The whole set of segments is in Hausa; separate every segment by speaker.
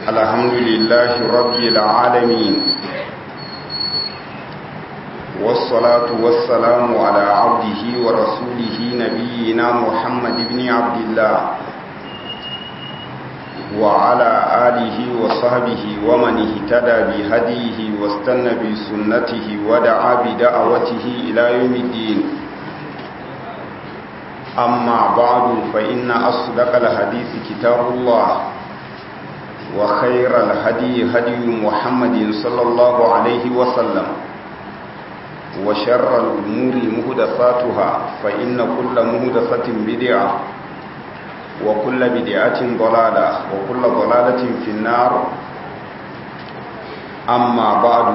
Speaker 1: الحمد لله رب العالمين والصلاة والسلام على عبده ورسوله نبينا محمد بن عبد الله وعلى آله وصحبه ومن اهتدى بهديه واستنى بسنته ودعا بدعوته إلى يوم الدين أما بعد فإن أصدق الحديث كتاب الله وخير الهدي هدي محمد صلى الله عليه وسلم وشر الأمور مهدفاتها فإن كل مهدفة بدعة وكل بدعة ضلالة وكل ضلالة في النار أما بعد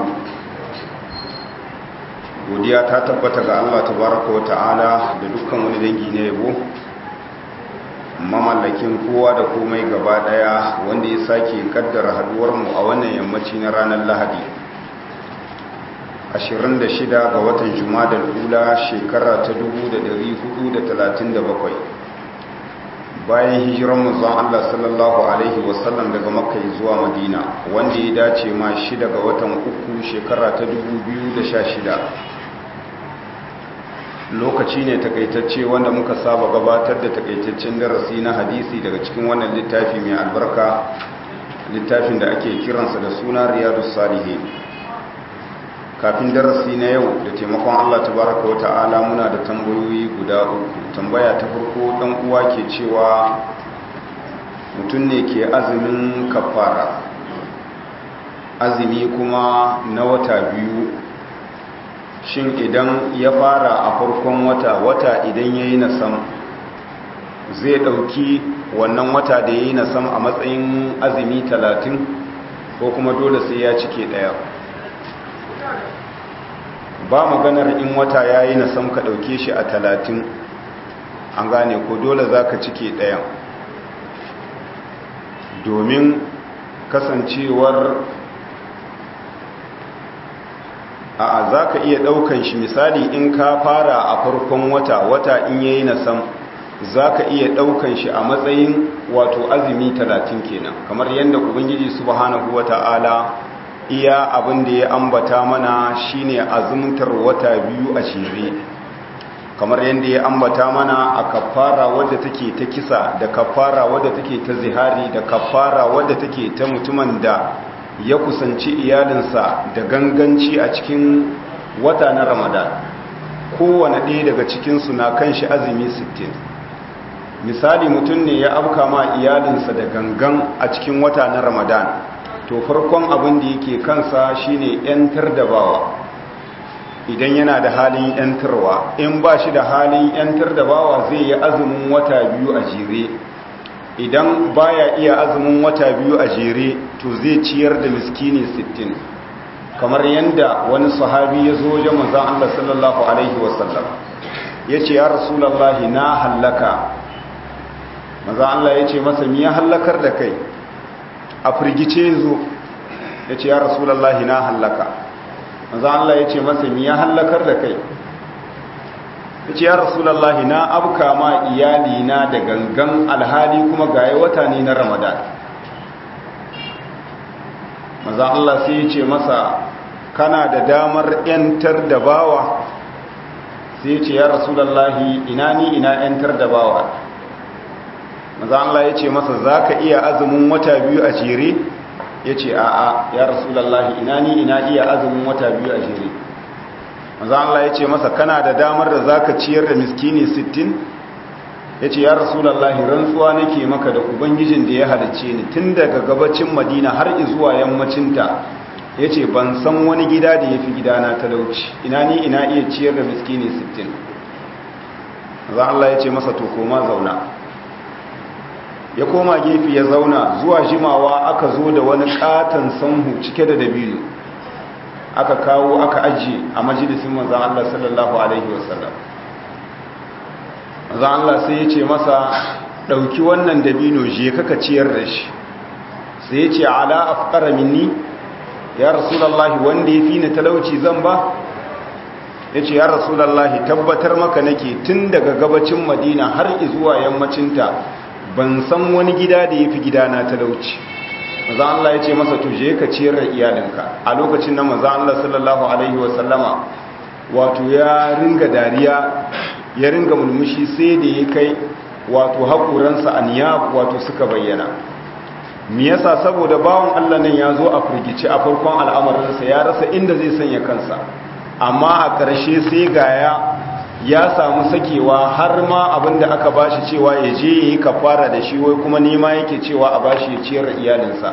Speaker 1: godiya ta tabbata ga Allah tabaraka wa ta'ala da dukkan wani dangi na yabo mamallakin kowa da komai gaba daya wanda ya sake kaddara haduwar mu a wannan yammaci na ranar Lahadi 26 ga watan Jumadal ula shekara ta 1437 bayan hijiran manzon Allah sallallahu alaihi wasallam daga Makka zuwa Madina wanda ya dace ma 6 ga watan uku shekara ta 2016 lokaci ne takaitacce wanda muka saba gabatar da takaitaccen darasi na hadisi daga cikin wannan littafi mai albarka littafin da ake kiransa da suna riyadus salihin kafin darasi na yau da taimakon Allah tabaraka wa ta'ala muna da tambayoyi guda uku tambaya ta farko dan uwa ke cewa mutum ne ke azumin kafara azumi kuma na wata biyu shin idan ya fara a farkon wata wata idan ya yi nasam zai ɗauki wannan wata da ya yi nasam a matsayin azumi talatin ko kuma dole sai ya cike ɗaya ba maganar in wata ya yi nasam ka ɗauke shi a talatin an gane ko dole za ka cike ɗaya domin kasancewar a za ka iya ɗaukan shi misali in ka fara a farkon wata wata in yayi na sam za ka iya ɗaukan shi a matsayin wato azumi talatin kenan kamar yadda ubangiji subhanahu wata'ala iya abin da ya ambata mana shine azumtar wata biyu a shire kamar yadda ya ambata mana a kafara wadda take ta kisa da kafara wadda take ta zihari da kafara wadda take ta mutumin da ya kusanci iyalinsa da ganganci a cikin wata na ramadan kowane ɗaya daga cikinsu na kan shi azumi 60 misali mutum ne ya afka ma iyalinsa da gangan a cikin wata na ramadan to farkon abin da yake kansa shine 'yantar da bawa idan yana da halin 'yantarwa in ba shi da halin 'yantar da bawa zai yi azumin wata biyu a jere idan baya iya azumin wata biyu a jere to zai ciyar da miskini 60 kamar yadda wani sahabi ya zo wajen manzon Allah sallallahu alaihi wasallam yace ya rasulullahi na hallaka manzon Allah yace masa me ya hallakar da kai a firgice zo yace ya rasulullahi na hallaka manzon Allah yace masa me ya hallakar da kai ce ya rasulallahi na abka ma iyalina da gangan alhali kuma gaye wata ne na ramadan maza Allah sai ya ce masa kana da damar yantar da bawa sai ya ce ya rasulallahi ina ni ina yantar da bawa maza Allah ya ce masa za ka iya azumin wata biyu a jere ya ce a'a ya rasulallahi ina ni ina iya azumin wata biyu a jere maza Allah ya ce masa kana da damar da za ka ciyar da miskini 60 ya ce ya rasulallahi rantsuwa nake maka da ubangijin da ya halice ni tun daga gabacin madina har zuwa yammacinta ya ce ban san wani gida da ya fi gidana talauci ina ni ina iya ciyar da miskini 60 maza Allah ya ce masa to koma zauna ya koma gefe ya zauna zuwa jimawa aka zo da wani katon sanhu cike da dabino aka kawo aka ajiye a majalisin manzan Allah sallallahu Alaihi wasallam manzan Allah sai ya ce masa ɗauki wannan dabino je kaka ciyar da shi sai ya ce ala afkara minni ya rasulallahi wanda ya fi ni talauci zan ba ya ce ya rasulallahi tabbatar maka nake tun daga gabacin madina har zuwa yammacinta ban san wani gida da ya fi gidana talauci maza Allah ya ce masa tuje ka ciyar da iyalinka a lokacin nan maza Allah sallallahu alaihi wasallama wato ya ringa dariya ya ringa mulmushi sai da ya kai wato haƙuransa a niyab wato suka bayyana me yasa saboda bawon Allah nan ya zo a firgici a farkon al'amarinsa ya rasa inda zai sanya kansa amma a ƙarshe sai gaya ya samu sakewa har ma abinda aka bashi cewa ya je yi kafara da shi wai kuma nema yake cewa a bashi ya ciyar da iyalinsa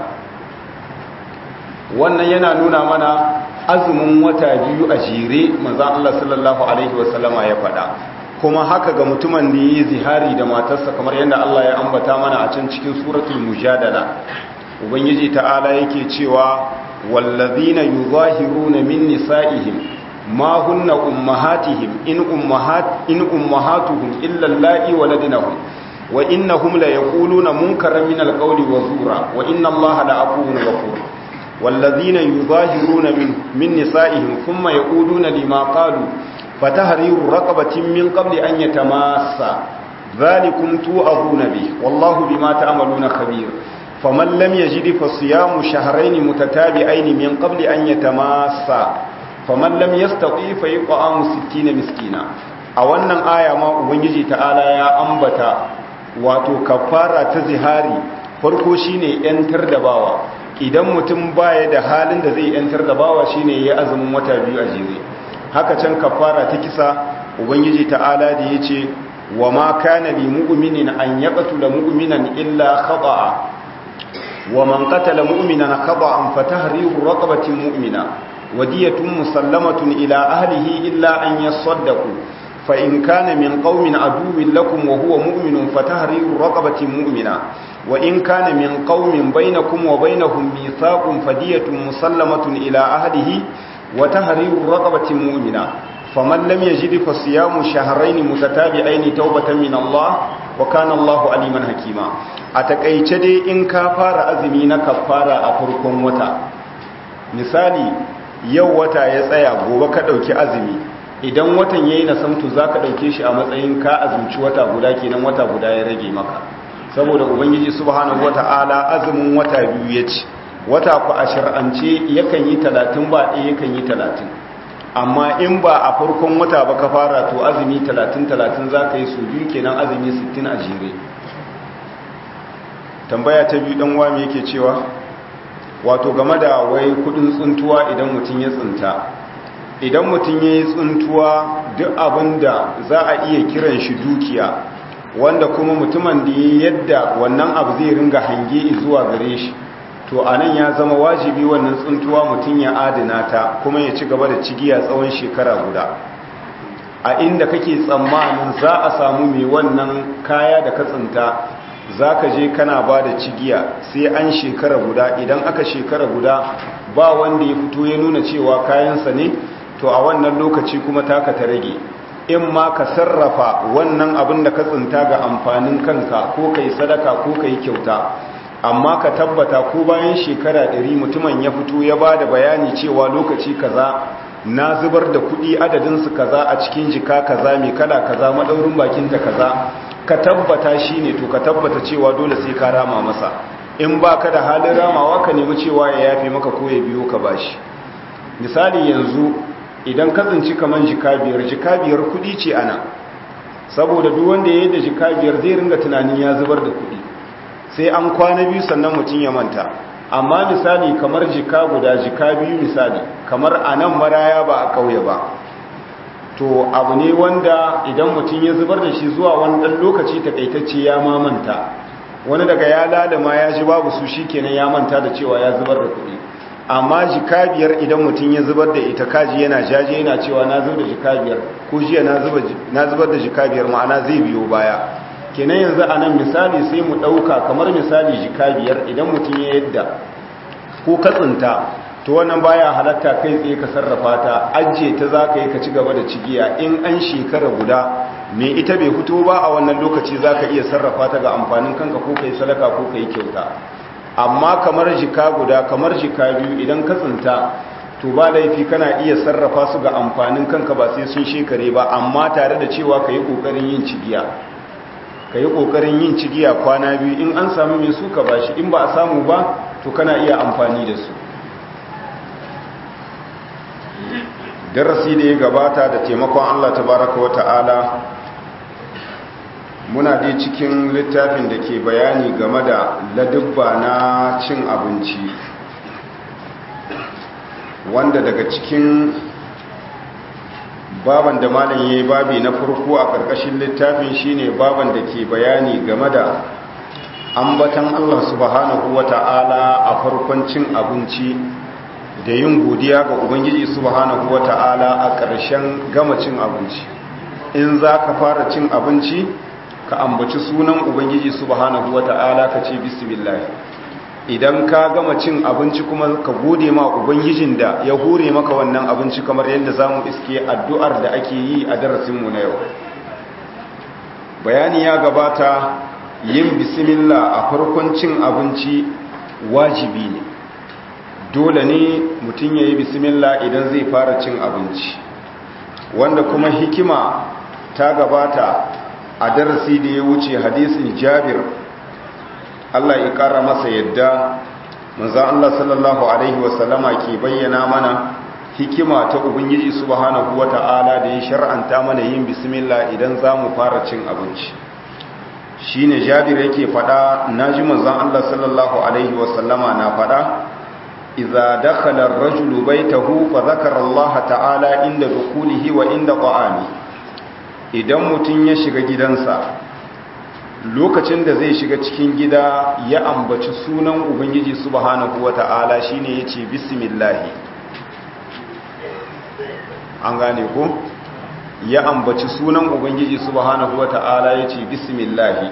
Speaker 1: wannan yana nuna mana azumin wata biyu a jere manzon Allah sallallahu alaihi wasallama ya faɗa kuma haka ga mutumin da yi zihari da matarsa kamar yadda Allah ya ambata mana a can cikin suratul mujadala ubangiji ta'ala yake cewa wallazina yuzahiruna min nisa'ihim ma hunna ummahatihim in ummahat in ummahatuhum illa allati waladnahum wa innahum la yaquluna munkaran min alqawli wa zura wa inna allaha la afuwun ghafur wallazina yuzahiruna min min nisa'ihim thumma yaquluna lima qalu fatahriru raqabatin min qabli an yatamassa dhalikum tu'aduna bi wallahu bima ta'maluna khabir faman lam yajid fa siyamu shahrayn mutatabi'ain min qabli an yatamassa faman lam yastati fa yut'amu 60 miskina a wannan aya ma ubangiji ta'ala ya ambata wato kafara ta zihari farko shine yantar da bawa idan mutum baya da halin da zai yantar da bawa shine ya azumin wata biyu a jere haka can kafara ta kisa ubangiji ta'ala da yace wa ma kana li mu'minin an yaqtula mu'minan illa khata'a wa man qatala mu'minan khata'an fatahriru raqabatin mu'mina wadiyatun musallamatun ila ahlihi illa an yasaddaqu fa in kana min qaumin aduwwin lakum wa huwa mu'minun fatahriru raqabatin mu'mina wa in kana min qaumin bainakum wa bainahum mithaqun fadiyatun musallamatun ila ahlihi wa tahriru raqabatin mu'mina faman lam yajid fa siyamu shahrayn mutatabi'ain tawbatan min Allah wa kana Allahu aliman hakima a takeice dai in ka fara azumi na kafara a farkon wata misali yau wata ya tsaya gobe ka dauki azumi idan watan yayi na samtu zaka dauke shi a matsayin ka azumci wata guda kenan wata guda ya rage maka saboda ubangiji subhanahu wata'ala azumin wata biyu yace wata ku a shar'ance yakan yi 30 ba ɗaya yakan yi 30 amma in ba a farkon wata ba ka fara to azumi 30-30 za ka yi su biyu kenan azumi 60 a jere tambaya ta biyu dan wami yake cewa wato game da wai kudin tsuntuwa idan mutum ya tsinta idan mutum ya yi tsuntuwa duk abin da za a iya kiran shi dukiya wanda kuma mutumin da ya yadda wannan abu zai ringa hange zuwa gare shi to a nan ya zama wajibi wannan tsuntuwa mutum ya adana ta kuma ya ci gaba da cigiya tsawon shekara guda a inda kake tsammanin za a samu mai wannan kaya da ka tsinta za ka je kana ba da cigiya sai an shekara guda idan aka shekara guda ba wanda ya fito ya nuna cewa kayansa ne to a wannan lokaci kuma taka ta rage in ma ka sarrafa wannan abin da ka tsinta ga amfanin kanka ko ka yi sadaka ko ka yi kyauta amma ka tabbata ko bayan shekara ɗari mutumin ya fito ya ba da bayani cewa lokaci kaza na zubar da kuɗi adadinsu kaza a cikin jika kaza mai kala kaza maɗaurin bakinta kaza ka tabbata shi ne to ka tabbata cewa dole sai ka rama masa in ba ka da halin ramawa ka nemi cewa ya yafe maka ko ya biyo ka bashi misali yanzu idan ka tsinci kamar jika biyar jika biyar kuɗi ce ana saboda duk wanda ya yi da jika biyar zai ringa tunanin ya zubar da kuɗi sai an kwana biyu sannan mutum ya manta amma misali kamar jika guda jika biyu misali kamar a nan maraya ba a ƙauye ba to abu ne wanda idan mutum ya zubar da shi zuwa wani ɗan lokaci takaitacce ya mamanta wani daga ya lalama ya ji babu su shi kenan ya manta da cewa ya zubar da kuɗi amma jika biyar idan mutum ya zubar da ita kaji yana jaje yana cewa na zubar da jika biyar ko jiya na zubar da jika biyar ma'ana zai biyo baya kenan yanzu a nan misali sai mu ɗauka kamar misali jika biyar idan mutum ya yadda ko katsinta to wannan baya halatta kai tsaye ka sarrafa ta ajiye ta za ka yi ka ci gaba da cigiya in an shekara guda mai ita bai fito ba a wannan lokaci za ka iya sarrafa ta ga amfanin kanka ko ka yi sadaka ko ka yi kyauta amma kamar jika guda kamar jika biyu idan ka tsinta to ba laifi kana iya sarrafa su ga amfanin kanka ba sai sun shekare ba amma tare da cewa ka yi ƙoƙarin yin cigiya ka yi ƙoƙarin yin cigiya kwana biyu in an samu mai suka ba shi in ba a samu ba to to kana iya amfani da su darasi da ya gabata da taimakon Allah tabaraka wa ta'ala muna dai cikin littafin da ke bayani game da ladubba na cin abinci wanda daga cikin baban da malam yayi babi na farko a ƙarƙashin littafin shine baban da ke bayani game da ambatan Allah subhanahu wata'ala a farkon cin abinci da yin godiya ga ubangiji subhanahu wata'ala a ƙarshen gama cin abinci in za ka fara cin abinci ka ambaci sunan ubangiji subhanahu wata'ala ka ce bismillah idan ka gama cin abinci kuma ka gode ma ubangijin da ya hure maka wannan abinci kamar yadda za mu iske addu'ar da ake yi a darasinmu na yau bayani ya gabata yin bismillah a farkon cin abinci wajibi ne dole ne mutum ya yi bismillah idan zai fara cin abinci wanda kuma hikima ta gabata a darasi da ya wuce hadisin jabir Allah ya ƙara masa yadda manzan Allah sallallahu Alaihi wasallama ke bayyana mana hikima ta Ubangiji subhanahu wa ta'ala da ya shar'anta mana yin bismillah idan za mu fara cin abinci shi ne jabir yake faɗa na ji manzan Allah sallallahu Alaihi wasallama na faɗa iza dakhala rajulu baitahu fa zakara Allah ta'ala inda dukulihi wa inda qa'ami idan mutum ya shiga gidansa lokacin da zai shiga cikin gida ya ambaci sunan ubangiji subhanahu wata'ala shine yace bismillah an gane ko ya ambaci sunan ubangiji subhanahu wata'ala yace bismillah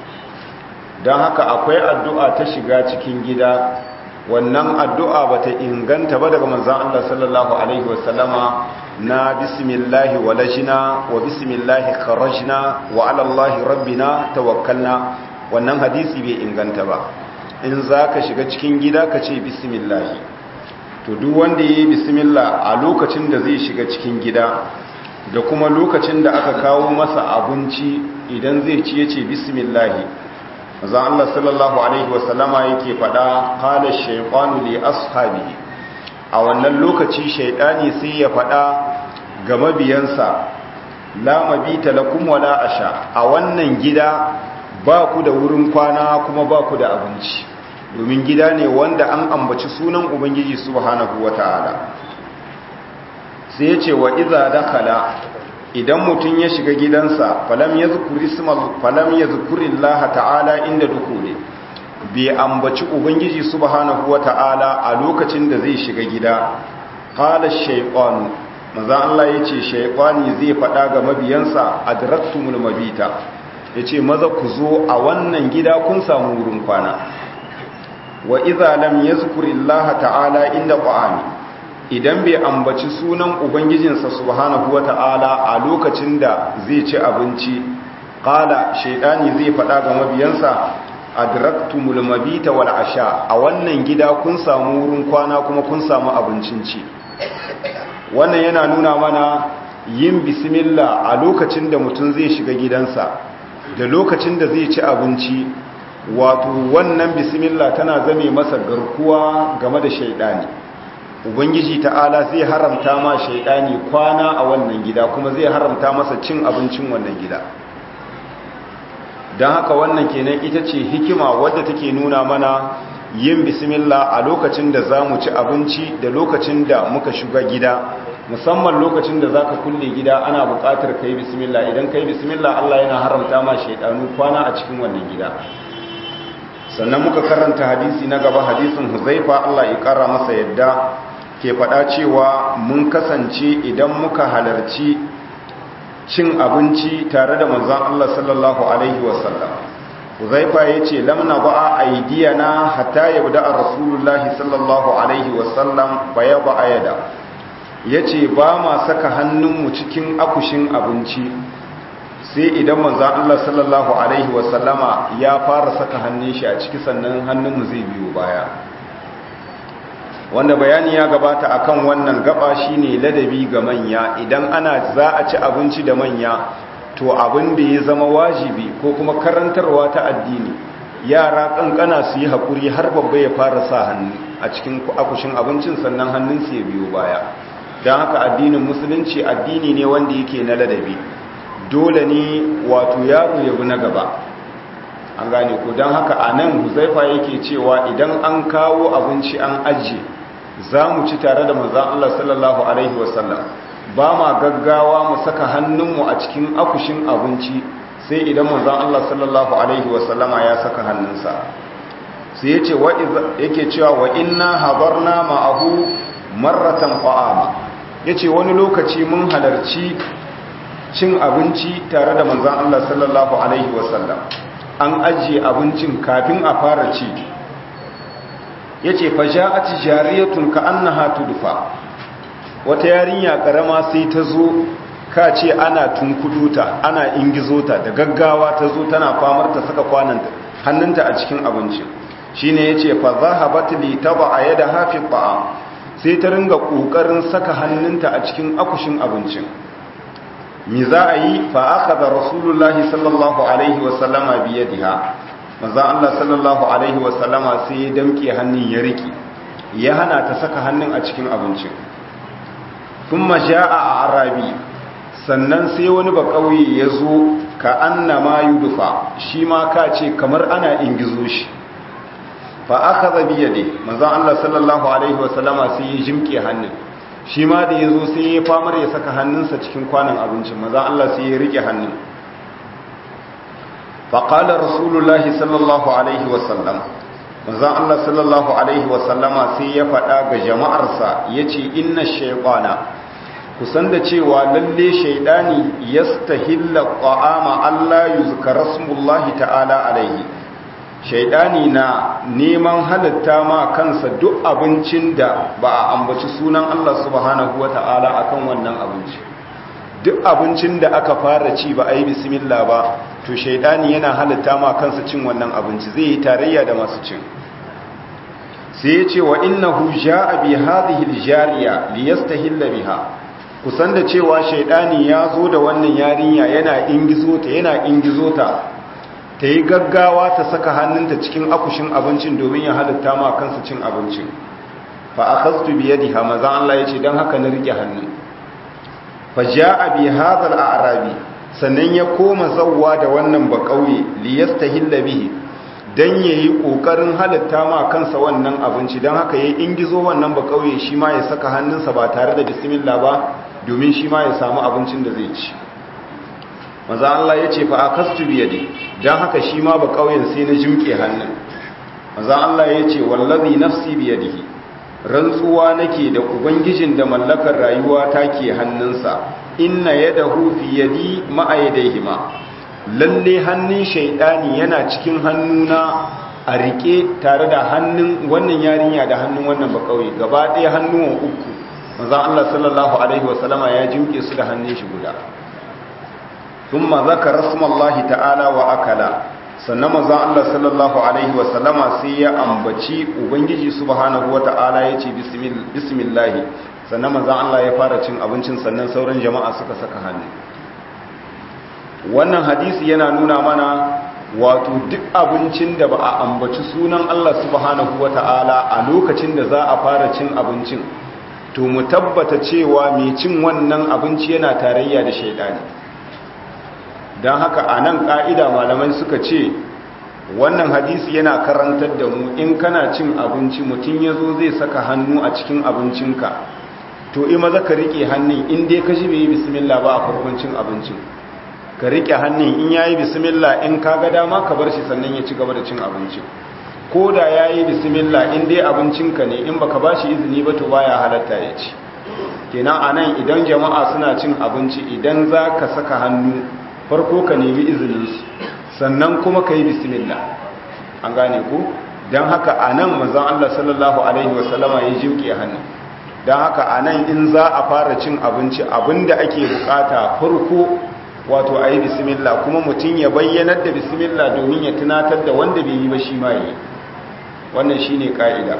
Speaker 1: dan haka akwai addu'a ta shiga cikin gida wannan addu'a bata inganta ba daga manzon Allah sallallahu alaihi wasallama na bismillahi walajina wa bismillahi kharajna wa ala allahi rabbina tawakkalna wannan hadisi bai inganta ba in zaka shiga cikin gida ka ce bismillahi to duk wanda yayi bismillah a lokacin da zai shiga cikin gida da kuma lokacin da aka kawo masa abinci idan zai ci yace bismillahi manzo Allah sallallahu alaihi wasallama yake fada qala shaytanu li ashabihi a wannan lokaci shaidani sai ya faɗa ga mabiyansa la mabita lakum wala asha a wannan gida ba ku da wurin kwana kuma ba ku da abinci domin gida ne wanda an ambaci sunan ubangiji subhanahu wataala sai ya ce wa iza dakhala idan mutum ya shiga gidansa falam yazkuri ismal falam yazkurillaha ta'ala inda dukule bai ambaci ubangiji subhanahu wata'ala a lokacin da zai shiga gida qala shaytan maza Allah yace shaytani zai fada ga mabiyansa adraktumul mabita yace maza ku zo a wannan gida kun samu wurin kwana wa idza lam yazkurillaha ta'ala inda qa'ami idan bai ambaci sunan ubangijinsa subhanahu wata'ala a lokacin da zai ci abinci qala shaytani zai fada ga mabiyansa adraktumul mabita wal asha a wannan gida kun samu wurin kwana kuma kun samu abincin ci wannan yana nuna mana yin bismillah a lokacin da mutum zai shiga gidansa da lokacin da zai ci abinci wato wannan bismillah tana zame masa garkuwa game da shaidani ubangiji ta'ala zai haramta ma shaidani kwana a wannan gida kuma zai haramta masa cin abincin wannan gida don haka wannan kenan ita ce hikima wadda take nuna mana yin bismillah a lokacin da za mu ci abinci da lokacin da muka shiga gida musamman lokacin da za ka kulle gida ana buƙatar ka yi bismillah idan ka yi bismillah Allah yana haramta ma shaidanu kwana a cikin wannan gida sannan muka karanta hadisi na gaba hadisin huzaifa Allah ya ƙara masa yadda ke faɗa cewa mun kasance idan muka halarci cin abinci tare da manzon Allah sallallahu alaihi wasallam Huzaifa yace lam naba'a aydiyana hatta yabda Rasulullahi sallallahu alaihi wasallam fa yaba ayada yace ba ma saka hannunmu cikin akushin abinci sai idan manzon Allah sallallahu alaihi wasallama ya fara saka hannun shi a ciki sannan hannunmu zai biyo baya wanda bayani ya gabata akan wannan gaba shine ladabi ga manya idan ana za a ci abinci da manya to abin da ya zama wajibi ko kuma karantarwa ta addini yara kankana su yi haƙuri har babba ya fara sa hannu a cikin akushin abincin sannan hannunsu ya biyo baya don haka addinin musulunci addini ne wanda yake na ladabi dole ne wato yaro ya bi na gaba an gane ko don haka a nan huzaifa yake cewa idan an kawo abinci an ajiye za mu ci tare da manzan Allah sallallahu Alaihi wasallam ba ma gaggawa mu saka hannunmu a cikin akushin abinci sai idan manzan Allah sallallahu Alaihi wasallama ya saka hannunsa sai yace yake cewa wa inna habarna ma'ahu marratan qa'ama yace wani lokaci mun halarci cin abinci tare da manzan Allah sallallahu Alaihi wasallam an ajiye abincin kafin a fara ci ya ce faja'ati jariyatun ka annaha tudfa wata yarinya karama sai ta zo ka ce ana tunkuduta ana ingizota da gaggawa ta zo tana famar ta saka kwananta hannunta a cikin abincin shine yace fa zahabat li taba yada hafi ta'am sai ta ringa kokarin saka hannunta a cikin akushin abincin mi za a yi fa akhadha rasulullahi sallallahu alaihi wa sallama bi yadiha manzo Allah sallallahu alaihi wa sallama sai ya damke hannun ya riki ya hana ta saka hannun a cikin abincin thumma jaa arabi sannan sai wani ba kauye ya zo ka annama yudufa shi ma ka ce kamar ana ingizo shi fa akhadha bi yadi manzo Allah sallallahu alaihi wa sallama sai ya jimke hannun shi ma da ya zo sai ya famar ya saka hannunsa cikin kwanan abincin maza Allah sai ya rike hannun faƙalar rasulullahi sallallahu alaihi wasallam maza Allah sallallahu alaihi wasallama sai ya faɗa ga jama'arsa ya ce inna shaikwana kusan da cewa lalle shaidani ya stahilla ƙwa'ama Allah yi rasmullahi ta'ala alaihi shaidani na neman halitta ma kansa duk abincin da ba a ambaci sunan Allah subhanahu wa ta'ala akan wannan abinci duk abincin da aka fara ci ba a yi bismillah ba to shaidani yana halitta ma kansa cin wannan abinci zai yi tarayya da masu cin sai ya ce wa innahu ja'a bi hadhihi al-jariya liyastahilla biha kusan da cewa shaidani ya zo da wannan yarinya yana ingizo ta yana ingizo ta ta yi gaggawa ta saka hannunta cikin akushin abincin domin ya halitta ma kansa cin abincin fa akhadtu bi yadiha maza Allah yace dan haka na rike hannu fa jaa bi hadha al-a'rabi sannan ya koma zawwa da wannan ba kauye li yastahilla bihi dan yayi kokarin halitta ma kansa wannan abinci dan haka yayi ingizo wannan ba kauye shi ma ya saka hannunsa ba tare da bismillah ba domin shi ma ya samu abincin da zai ci maza Allah ya ce fa akastu biyadi dan haka shi ma ba kauyen sai na jimke hannun maza Allah ya ce wallazi nafsi biyadihi rantsuwa nake da ubangijin da mallakar rayuwa take hannunsa inna yadahu fi yadi ma'a yadayhima lalle hannun shaydani yana cikin hannuna a rike tare da hannun wannan yarinya da hannun wannan ba kauye gaba ɗaya hannuwan uku maza Allah sallallahu alaihi wasallama ya jimke su da hannun shi guda ثم ذكر اسم الله تعالى واكلا sannan manzon Allah sallallahu alaihi wa sallama sai ya ambaci ubangiji subhanahu wataala yace bismillah sannan manzon Allah ya fara cin abincin sannan sauran jama'a suka saka hannu wannan hadisi yana nuna mana wato duk abincin da ba a ambaci sunan Allah subhanahu wataala a lokacin da za a fara cin abincin to mu tabbata cewa mai cin wannan abinci yana tarayya da shaidani don haka a nan ƙa'ida malamai suka ce wannan hadisi yana karantar da mu in kana cin abinci mutum ya zo zai saka hannu a cikin abincinka to ima za ka riƙe hannun in dai ka ji bai yi bismillah ba a farkon cin abincin ka riƙe hannun in ya yi bismillah in ka ga dama ka bar shi sannan ya ci gaba da cin abincin ko da ya yi bismillah in dai abincinka ne in baka ba shi izini ba to baya halatta ya ci kenan a nan idan jama'a suna cin abinci idan za ka saka hannu farko ka nemi izininsu sannan kuma ka yi bismillah an gane ku don haka a nan mazan Allah sallallahu Alaihi wasallama ya jimke hannu don haka a nan in za a fara cin abinci abinda ake bukata farko wato a yi bismillah kuma mutum ya bayyanar da bismillah domin ya tunatar da wanda bai yi ba shi ma yi wannan shi ne ƙa'ida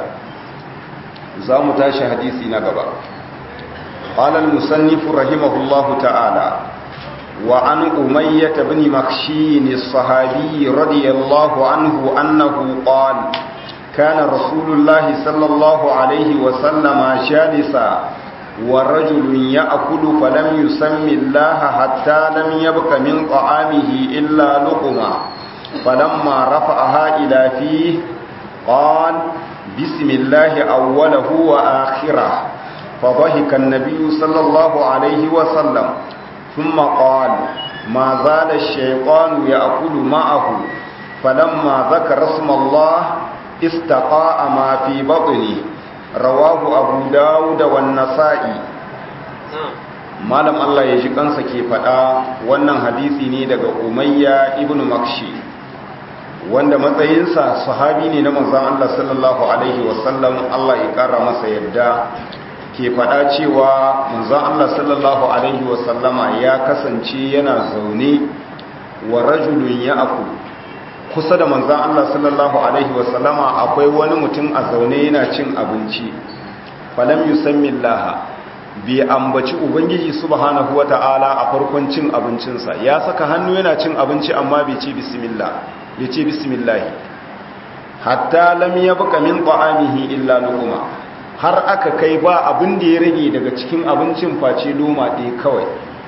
Speaker 1: za mu tashi hadisi na gaba قال المصنف رحمه الله تعالى وعن أمية بن مخشين الصحابي رضي الله عنه أنه قال كان رسول الله صلى الله عليه وسلم جالسا ورجل يأكل فلم يسم الله حتى لم يبق من طعامه إلا لقمة فلما رفعها إلى فيه قال بسم الله أوله وآخره فضحك النبي صلى الله عليه وسلم ثم قال ما زال الشيطان يأكل معه فلما ذكر اسم الله استقاء ما في بطنه رواه أبو داود والنسائي malam Allah ya ji kansa ke faɗa wannan hadisi ne daga umayya ibn makshi wanda matsayinsa sahabi ne na manzon Allah sallallahu alaihi wasallam Allah ya ƙara masa yadda ke faɗa cewa manzon Allah sallallahu alaihi wasallama ya kasance yana zaune wa rajulun ya aku kusa da manzon Allah sallallahu alaihi wasallama akwai wani mutum a zaune yana cin abinci falam yusammi Allah bai ambaci ubangiji subhanahu wata'ala a farkon cin abincinsa ya saka hannu yana cin abinci amma bai ce bismillah bai ce bismillah hatta lam yabqa min ta'amihi illa luqma har aka kai ba abin da ya rage daga cikin abincin face loma ɗaya kawai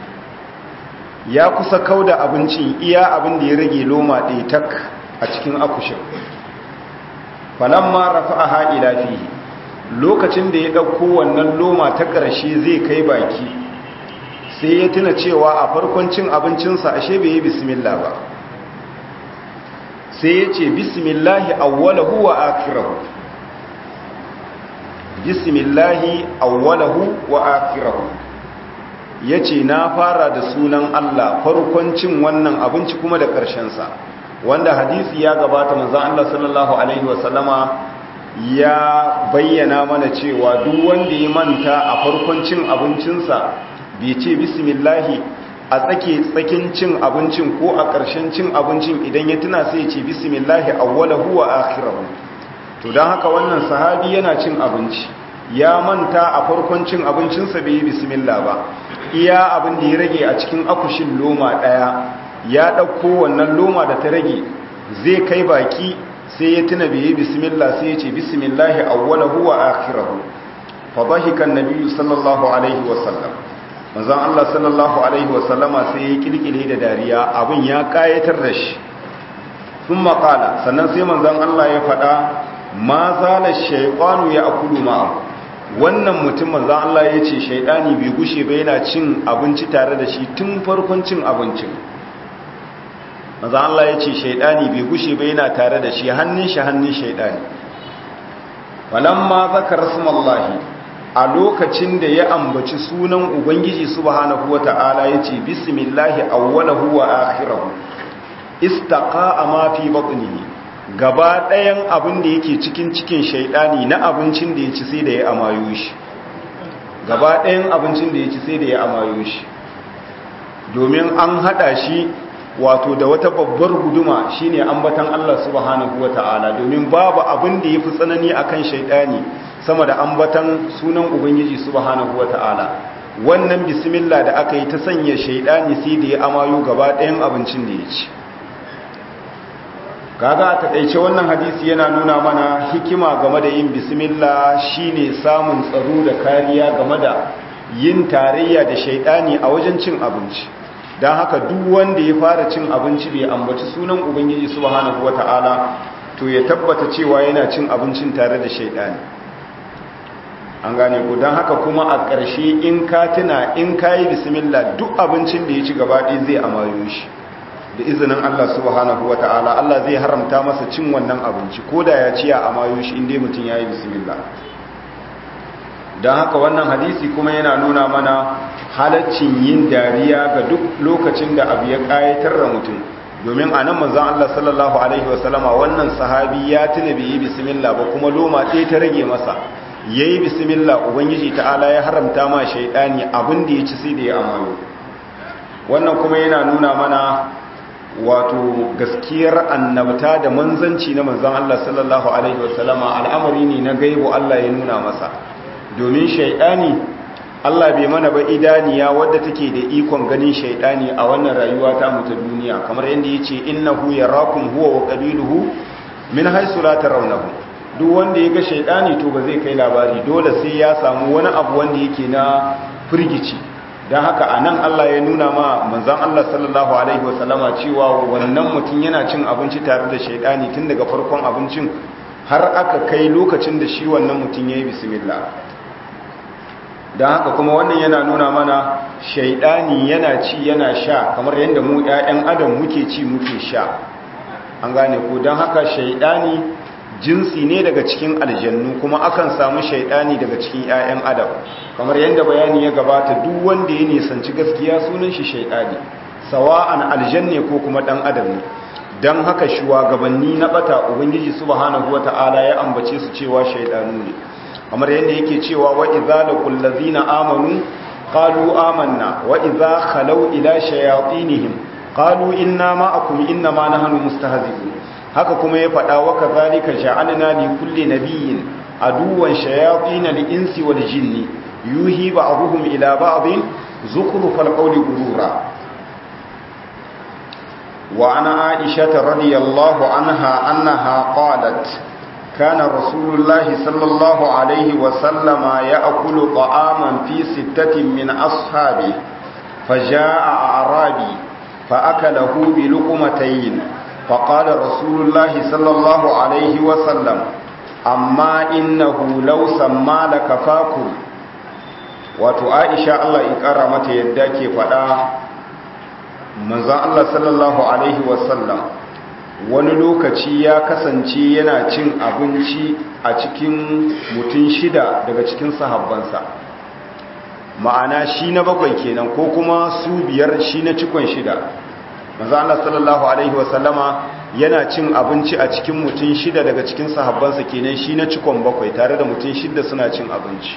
Speaker 1: ya kusa kauda abincin iya abin da ya rage loma ɗaya tak a cikin akushin falamma rafa'aha ila fihi lokacin da ya ɗauko wannan loma ta ƙarshe zai kai baki sai ya tuna cewa a farkon cin abincinsa ashe bai yi bismillah ba sai ya ce bismillahi awwalahu wa akirahu bismillahi awwalahu wa akirahu ya ce na fara da sunan Allah farkon cin wannan abinci kuma da ƙarshensa wanda hadisi ya gabata manzan Allah sallallahu Alaihi wasallama ya bayyana mana cewa duk wanda ya manta a farkon cin abincinsa bai ce bismillahi a tsake tsakin cin abincin ko a ƙarshen cin abincin idan ya tuna sai ya ce bismillahi awwalahu wa akhirahu to don haka wannan sahabi yana cin abinci ya manta a farkon cin abincinsa bai yi bismillah ba iya abin da ya rage a cikin akushin loma ɗaya ya ɗauko wannan loma da ta rage zai kai baki sai ya tuna bai yi bismillah sai ya ce bismillahi awwalahu wa akhirahu fa dhahika an-nabi sallallahu alaihi wa sallam manzon Allah sallallahu alaihi wa sallama sai ya kilkile da dariya abin ya kayatar da shi thumma qala sannan sai manzon Allah ya faɗa ma zala shaytanu ya akulu ma'a wannan mutum manzon Allah ya ce shaytani bai gushe ba yana cin abinci tare da shi tun farkon cin abincin maza Allah ya ce shaidani bai gushe bai yana tare da shi hannun shi hannun shaidani walamma zakar smallahi a lokacin da ya ambaci sunan ubangiji subhanahu wata'ala ya ce bismillahi awwalahu wa akhirahu istaqa'a ma fi batnihi gaba ɗayan abin da yake cikin cikin shaidani na abincin da ya ci sai da ya amayo shi gaba ɗayan abincin da ya ci sai da ya amayo shi domin an hada shi wato da wata babbar guduma shine ambatan Allah subhanahu wata'ala domin babu abin da yafi tsanani akan shaidani sama da ambatan sunan ubangiji subhanahu wata'ala wannan bismillah da aka yi ta sanya shaidani sai da ya amayo gaba ɗayan abincin da ya ci kaga a takaice wannan hadisi yana nuna mana hikima game da yin bismillah shine samun tsaro da kariya game da yin tarayya da shaidani a wajen cin abinci don haka duk wanda ya fara cin abinci bai ambaci sunan ubangiji subhanahu wata'ala to ya tabbata cewa yana cin abincin tare da shaidani an gane ku don haka kuma a ƙarshe in ka tuna in ka yi bismillah duk abincin da ya ci gaba ɗaya zai amayo shi da izinin Allah subhanahu wata'ala Allah zai haramta masa cin wannan abinci ko da ya ci ya amayo shi inda mutum ya yi bismillah don haka wannan hadisi kuma yana nuna mana halaccin yin dariya ga duk lokacin da abu ya kayatar da mutum domin a nan manzan Allah sallallahu Alaihi wasallama wannan sahabi ya tuna bai yi bismillah ba kuma loma ɗaya ta rage masa ya yi bismillah ubangiji ta'ala ya haramta ma shaidani abin da ya ci sai da ya amayo wannan kuma yana nuna mana wato gaskiyar annabta da manzanci na manzan Allah sallallahu Alaihi wasallama al'amari ne na gaibu Allah ya nuna masa domin shaidani Allah bai mana ba idaniya wadda take da ikon ganin shaidani a wannan rayuwa ta mu ta duniya kamar yadda yace innahu yarakum huwa wa qabiluhu min haythu la tarawnahu duk wanda ya ga shaidani to ba zai kai labari dole sai ya samu wani abu wanda yake na firgici dan haka anan Allah ya nuna ma manzon Allah sallallahu alaihi wasallama cewa wannan mutum yana cin abinci tare da shaidani tun daga farkon abincin har aka kai lokacin da shi wannan mutum yayi bismillah don haka kuma wannan yana nuna mana shaidani yana ci yana sha kamar yadda mu 'ya'yan adam muke ci muke sha an gane ko don haka shaidani jinsi ne daga cikin aljannu kuma akan samu shaidani daga cikin 'ya'yan adam kamar yadda bayani ya gabata duk wanda ya nisanci gaskiya sunan shi shaidani sawa'an aljanne ko kuma dan adam ne don haka shugabanni na bata ubangiji subhanahu wata'ala ya ambace su cewa shaidanu ne kamar yadda yake cewa wa idza laqul ladzina amanu qalu amanna wa idza khalau ila shayatinihim qalu inna ma'akum inna ma nahnu mustahzi'un haka kuma ya faɗa wa kadhalika ja'alna li kulli nabiyyin aduwan shayatin al-insi wal jinni yuhi ba'dhum ila ba'dhin zukhrufal qawli gurura wa ana aisha radiyallahu anha annaha qalat كان رسول الله صلى الله عليه وسلم يأكل طعاما في ستة من أصحابه فجاء أعرابي فأكله بلقمتين فقال رسول الله صلى الله عليه وسلم أما إنه لو سمى لكفاكم wato Aisha Allah ya kara mata yadda ke faɗa manzon Allah sallallahu alaihi wasallam wani lokaci ya kasance yana cin abinci a cikin mutum shida daga cikin sahabbansa ma'ana shi na bakwai kenan ko kuma su biyar shi na cikon shida maza Allah sallallahu alaihi wasallama yana cin abinci a cikin mutum shida daga cikin sahabbansa kenan shi na cikon bakwai tare da mutum shida suna cin abinci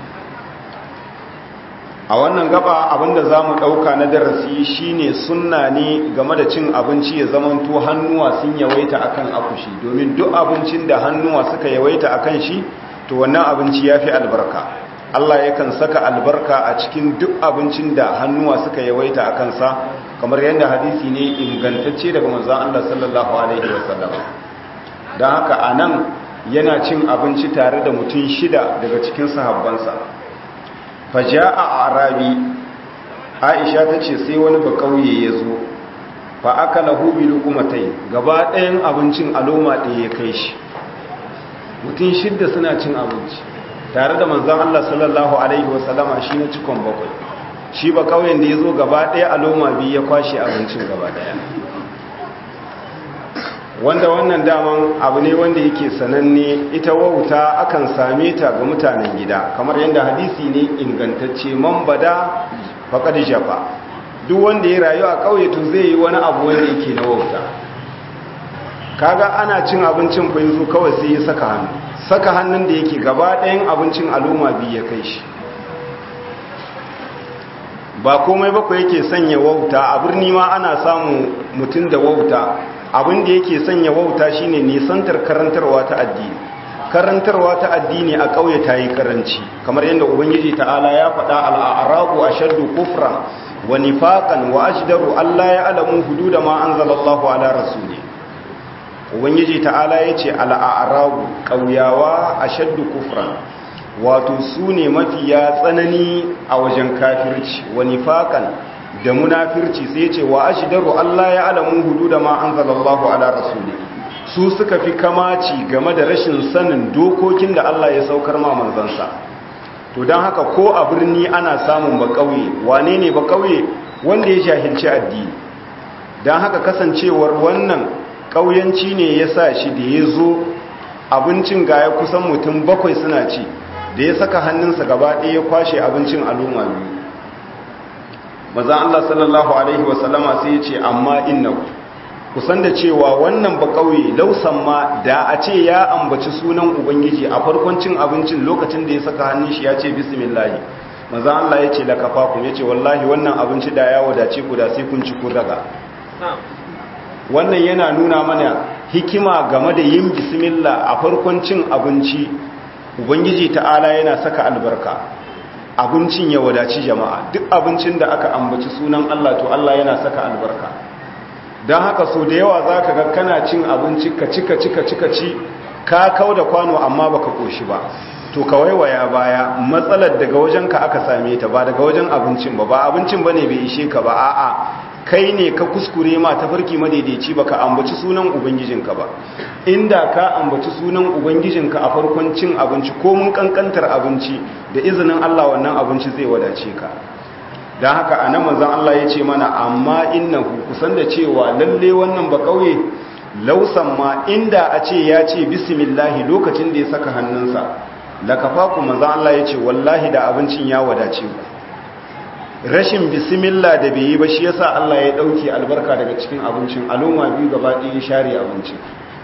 Speaker 1: a wannan gaba abinda za mu ɗauka na darasi shine sunna ne game da cin abinci ya zamanto hannuwa sun yawaita akan akushi domin duk abincin da hannuwa suka yawaita akan shi to wannan abinci ya fi albarka Allah yakan saka albarka a cikin duk abincin da hannuwa suka yawaita a kansa kamar yadda hadisi ne ingantacce daga manzon Allah sallallahu alaihi wasallam don haka anan yana cin abinci tare da mutum shida daga cikin sahabbansa faja a arabi aisha ta ce sai wani ba kauye ya zo fa aka lahu bi lukumatai gaba ɗayan abincin aloma ɗaya ya kai shi mutum shidda suna cin abinci tare da manzan Allah sallallahu alaihi wasallama shi na cikon bakwai shi ba kauyen da ya zo gaba ɗaya aloma biyu ya kwashe abincin gaba ɗaya wanda wannan daman abu ne wanda yake sananne ita wauta akan same ta ga mutanen gida kamar yadda hadisi ne ingantacce man bada faqad jafa duk wanda ya rayu a kauye to zai yi wani abu wanda yake na wauta kaga ana cin abincin fa yanzu kawai sai ya saka hannu saka hannun da yake gaba ɗayan abincin al'umma biyu ya kai shi ba komai bakwai yake sanya wauta a birni ma ana samu mutum da wauta abin da yake sanya wauta shine nisantar karantarwa ta addini karantarwa ta addini a ƙauye ta yi karanci kamar yadda ubangiji ta'ala ya faɗa al'arabu ashaddu kufran wa nifaqan wa ajdaru alla ya'lamu hududa ma anzalallahu ala rasuli ubangiji ta'ala yace al'arabu ƙauyawa ashaddu kufran wato su ne mafiya tsanani a wajen kafirci wa nifaqan da munafirci sai ce wa ashdaru Allah ya alamu hududa ma anzalallahu ala rasuli su suka fi kamaci game da rashin sanin dokokin da Allah ya saukar ma manzansa to dan haka ko a birni ana samun ba kauye wane ne ba kauye wanda ya jahilci addini dan haka kasancewar wannan kauyanci ne ya sa shi da ya zo abincin gaya kusan mutum bakwai suna ci da ya saka hannunsa gaba ɗaya ya kwashe abincin al'umma biyu maza Allah sallallahu Alaihi wasallama sai ya ce amma inna kusan da cewa wannan ba kauye lausan ma da a ce ya ambaci sunan ubangiji a farkon cin abincin lokacin da ya saka hannun shi ya ce bismillahi maza Allah ya ce lakafa ku ya ce wallahi wannan abinci da ya wadace ku da sai kun ci kun raga wannan yana nuna mana hikima game da yin bismillah a farkon cin abinci ubangiji ta'ala yana saka albarka abincin ya wadaci jama'a duk abincin da aka ambaci sunan Allah to Allah yana saka albarka don haka so da yawa za ka ga kana cin abinci ka cika cika cika ci ka kau da kwano amma baka koshi ba to ka waiwaya baya matsalar daga wajen ka aka same ta ba daga wajen abincin ba ba abincin ba ne bai ishe ka ba a'a kai ne ka kuskure ma ta farki madaidaici ba ka ambaci sunan ubangijinka ba inda ka ambaci sunan ubangijinka a farkon cin abinci ko mun kankantar abinci da izinin Allah wannan abinci zai wadace ka don haka a nan manzan Allah ya ce mana amma innahu kusan da cewa lalle wannan ba kauye lausan ma inda a ce ya ce bismillahi lokacin da ya saka hannunsa da kafaku manzan Allah ya ce wallahi da abincin ya wadace ku rashin bismillah da bai yi ba shi yasa Allah ya dauke albarka daga cikin abincin aloma biyu gaba ɗaya share abincin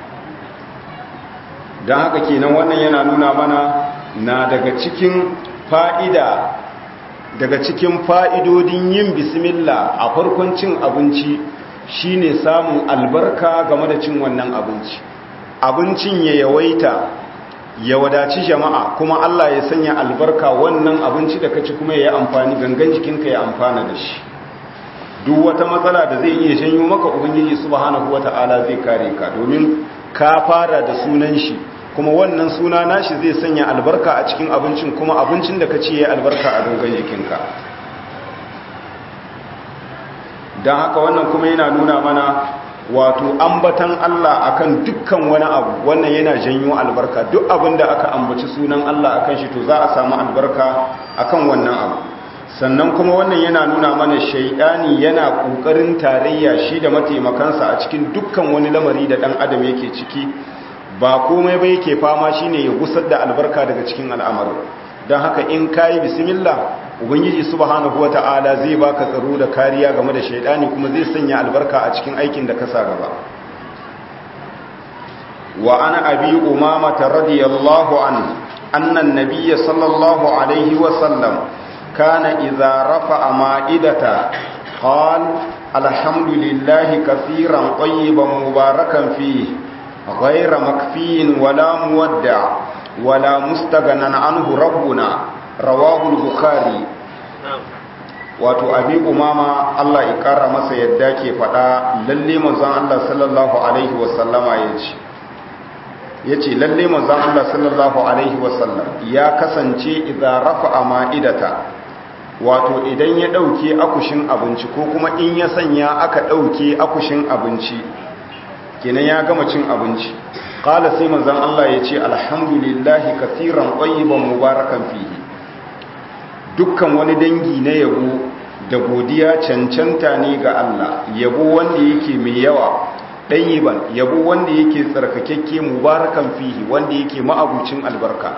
Speaker 1: don haka kenan wannan yana nuna mana na daga cikin fa'ida daga cikin fa'idodin yin bismillah a farkon cin abinci shine samun albarka game da cin wannan abinci abincin ya yawaita ya wadaci jama'a kuma Allah ya sanya albarka wannan abinci da kaci kuma ya yi amfani gangan jikinka ya amfana da shi duk wata matsala da zai iya janyo maka ubangiji subhanahu wata'ala zai kare ka domin ka fara da sunan shi kuma wannan suna nashi zai sanya albarka a cikin abincin kuma abincin da ka ci ya albarka a gangan jikinka don haka wannan kuma yana nuna mana wato ambatan Allah akan dukkan wani abu wannan yana janyo albarka duk abin da aka ambaci sunan Allah akan shi to za a samu albarka akan wannan abu sannan kuma wannan yana nuna mana shaidani yana kokarin tarayya shi da mataimakansa a cikin dukkan wani lamari da dan adam yake ciki ba komai ba yake fama shine ya gusar da albarka daga cikin al'amarin don haka in kayi bismillah ubangiji subhanahu wata'ala zai baka tsaro da kariya game da shaidani kuma zai sanya albarka a cikin aikin da ka sa gaba wa ana abi umama radiyallahu anhu anna an-nabiyya sallallahu alaihi wa sallam kana idza rafa'a ma'idata qala alhamdulillahi kaseeran tayyiban mubarakan fihi ghayra makfiyin wala muwadda' wala mustaghnan anhu rabbuna rawahul bukhari wato abi umama Allah ya kara masa yadda ke fada lalle manzon Allah sallallahu alaihi wasallama yace yace lalle manzon Allah sallallahu alaihi wasallam ya kasance idza rafa'a ma'idata wato idan ya dauke akushin abinci ko kuma in ya sanya aka dauke akushin abinci kenan ya gama cin abinci qala sai manzon Allah yace alhamdulillahi kaseeran tayyiban mubarakan fihi dukkan wani dangi na yabo da godiya cancanta ne ga Allah yabo wanda yake mai yawa ɗayiban yabo wanda yake tsarkakekke mubarakan fihi wanda yake ma'abucin albarka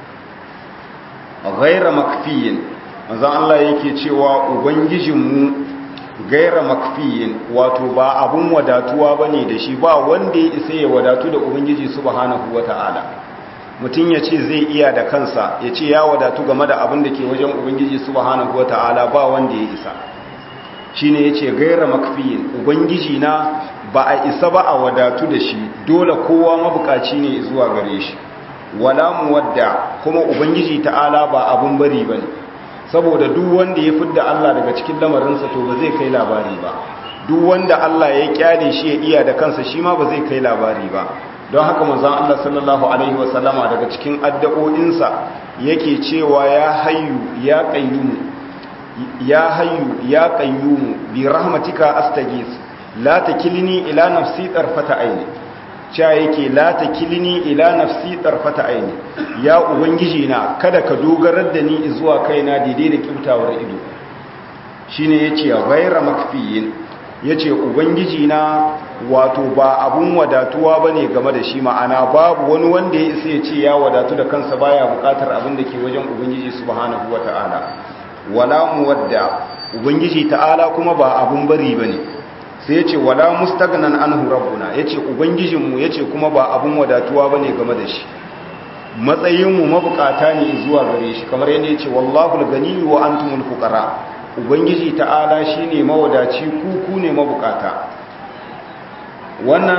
Speaker 1: ghaira makfiyin manzon Allah yake cewa ubangijinmu gaira makfiyin wato ba abun wadatuwa bane da shi ba wanda ya isa ya wadatu da ubangiji subhanahu wata'ala mutum ya ce zai iya da kansa ya ce ya wadatu game da abin da ke wajen ubangiji subhanahu wata'ala ba wanda ya isa shine ya ce gaira makfiyin ubangiji na ba a isa ba a wadatu da shi dole kowa mabukaci ne zuwa gare shi wala muwadda kuma ubangiji ta'ala ba abun bari bane saboda duk wanda ya fidda Allah daga cikin lamarinsa to ba zai kai labari ba duk wanda Allah ya kyale shi ya iya da kansa shi ma ba zai kai labari ba don haka manzon Allah sallallahu alaihi wasallama daga cikin addu'o'insa yake cewa ya hayyu ya qayyum ya hayyu ya qayyum bi rahmatika astaghis la takilni ila nafsi tarfata aini cha yake la takilni ila nafsi tarfata aini ya ubangiji na kada ka dogarar da ni zuwa kaina daidai da kibtawar ido shine yace ghayra makfiyin yace ubangiji na wato ba abun wadatuwa bane game da shi ma'ana babu wani wanda ya isa ya ce ya wadatu da kansa baya bukatar abin da ke wajen ubangiji subhanahu wataala wala muwadda ubangiji ta'ala kuma ba abun bari bane sai yace wala mustaghnan anhu rabbuna yace ubangijinmu yace kuma ba abun wadatuwa bane game da shi matsayinmu mabukata ne zuwa gare shi kamar yadda yace wallahu al-ghani wa antumul fuqara ubangiji ta'ala shine mawadaci ku ku ne mabukata wannan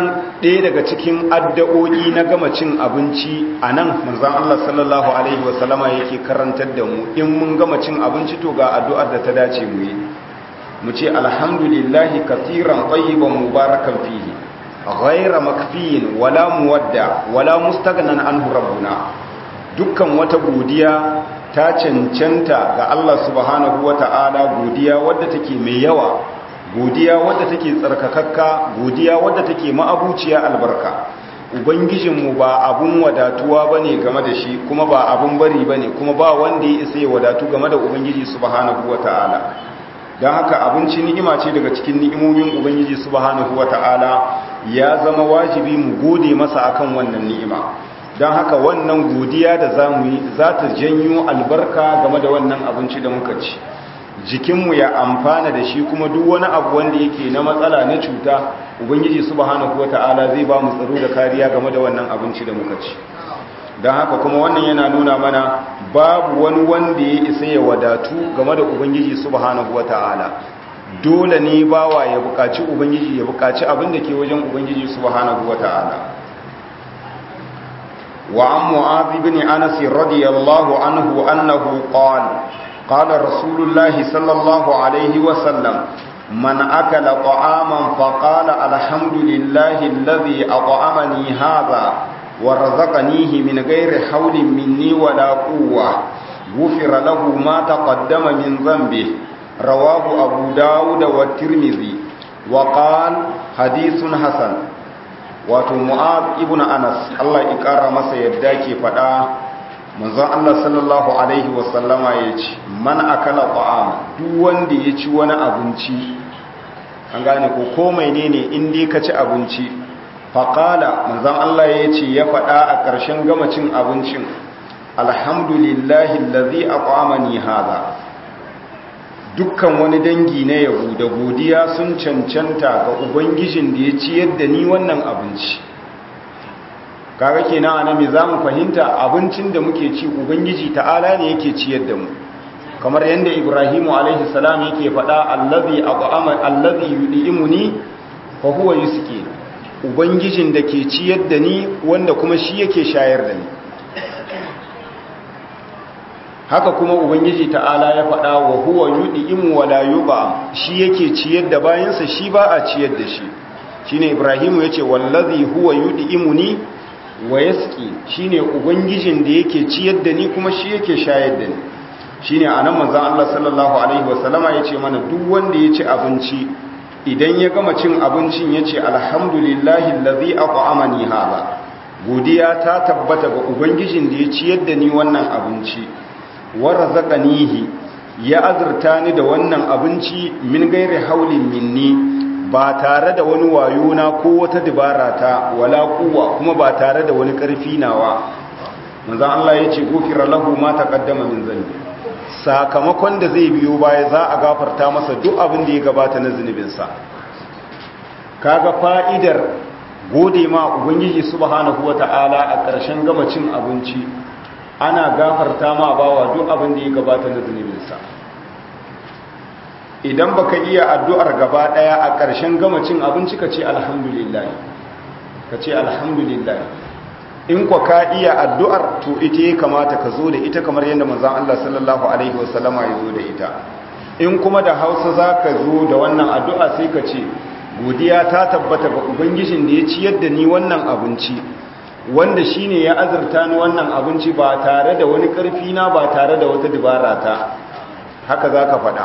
Speaker 1: ɗaya daga cikin addu'o'i na gama cin abinci a nan manzan Allah sallallahu Alaihi wasallama yake karantar da mu in mun gama cin abinci to ga addu'ar da ta dace mu yi mu ce alhamdulillahi kasiran tsayiban mubarakan fihi ghaira makfiyin wala muwadda wala mustagnan anhu rabbuna dukkan wata godiya ta cancanta ga Allah subhanahu wata'ala godiya wadda take mai yawa godiya wadda take tsarkakakka godiya wadda take ma'abuciya albarka ubangijinmu ba abun wadatuwa bane game da shi kuma ba abun bari bane kuma ba wanda ya isa ya wadatu game da ubangiji subhanahu wata'ala don haka abinci ni'ima ce daga cikin ni'imomin ubangiji subhanahu wata'ala ya zama wajibi mu gode masa akan wannan ni'ima don haka wannan godiya da za mu yi za ta janyo albarka game da wannan abinci da muka ci jikinmu ya amfana da shi kuma duk wani abu wanda yake na matsala na cuta ubangiji subhanahu wata'ala zai ba mu tsaro da kariya game da wannan abinci da muka ci don haka kuma wannan yana nuna mana babu wani wanda ya isa ya wadatu game da ubangiji subhanahu wata'ala dole ne bawa ya buƙaci ubangiji ya buƙaci abin da ke wajen ubangiji subhanahu wata'ala وعن معاذ بن أنس رضي الله عنه أنه قال قال رسول الله صلى الله عليه وسلم من أكل طعاما فقال الحمد لله الذي أطعمني هذا ورزقنيه من غير حول مني ولا قوة غفر له ما تقدم من ذنبه رواه أبو داود والترمذي وقال حديث حسن wato mu'ad ibn anas Allah ya kara masa yadda ke fada manzon Allah sallallahu alaihi wasallama ya ce man akala ta'am duk wanda ya ci wani abinci an gane ko ko menene in dai ka ci abinci faqala manzon Allah ya ce ya fada a ƙarshen gama cin abincin alhamdulillahi allazi aqamani hada dukkan wani dangi na yabo da godiya sun cancanta ga ubangijin da ya ciyar da ni wannan abinci kaga kenan ana me zamu fahimta abincin da muke ci ubangiji ta'ala ne yake ciyar da mu kamar yanda ibrahimu alaihi salam yake faɗa allazi aqama allazi yudimuni fa huwa yusqi ubangijin da ke ciyar da ni wanda kuma shi yake shayar da ni haka kuma ubangiji ta'ala ya faɗa wa huwa yud'imu wa la yuba shi yake ciyar da bayansa shi ba a ciyar da shi shine ibrahimu yace wallazi huwa yud'imuni wa yasqi shine ubangijin da yake ciyar da ni kuma shi yake shayar da ni shine anan manzon Allah sallallahu alaihi wasallama yace mana duk wanda ya ci abinci idan ya gama cin abincin yace alhamdulillahi allazi at'amani hada godiya ta tabbata ga ubangijin da ya ciyar da ni wannan abinci warzaqanihi ya azurta ni da wannan abinci min gairi haulin minni ba tare da wani wayo na ko wata dabara ta wala kuwa kuma ba tare da wani karfi nawa manzon Allah yace gofira lahu ma taqaddama min zambi sakamakon da zai biyo baya za a gafarta masa duk abin da ya gabata na zunubin sa kaga fa'idar gode ma ubangiji subhanahu wataala a ƙarshen gama cin abinci ana gafarta ma bawa duk abin da ya gabata na zunubinsa idan baka iya addu'ar gaba daya a ƙarshen gama cin abinci ka ce alhamdulillah ka ce alhamdulillah in kwa ka iya addu'ar to ita ya kamata ka zo da ita kamar yadda manzon Allah sallallahu alaihi wasallama ya zo da ita in kuma da Hausa zaka zo da wannan addu'a sai ka ce godiya ta tabbata ga ubangijin da ya ciyar da ni wannan abinci wanda shine ya azurta ni wannan abinci ba tare da wani karfi na ba tare da wata dubara ta haka zaka faɗa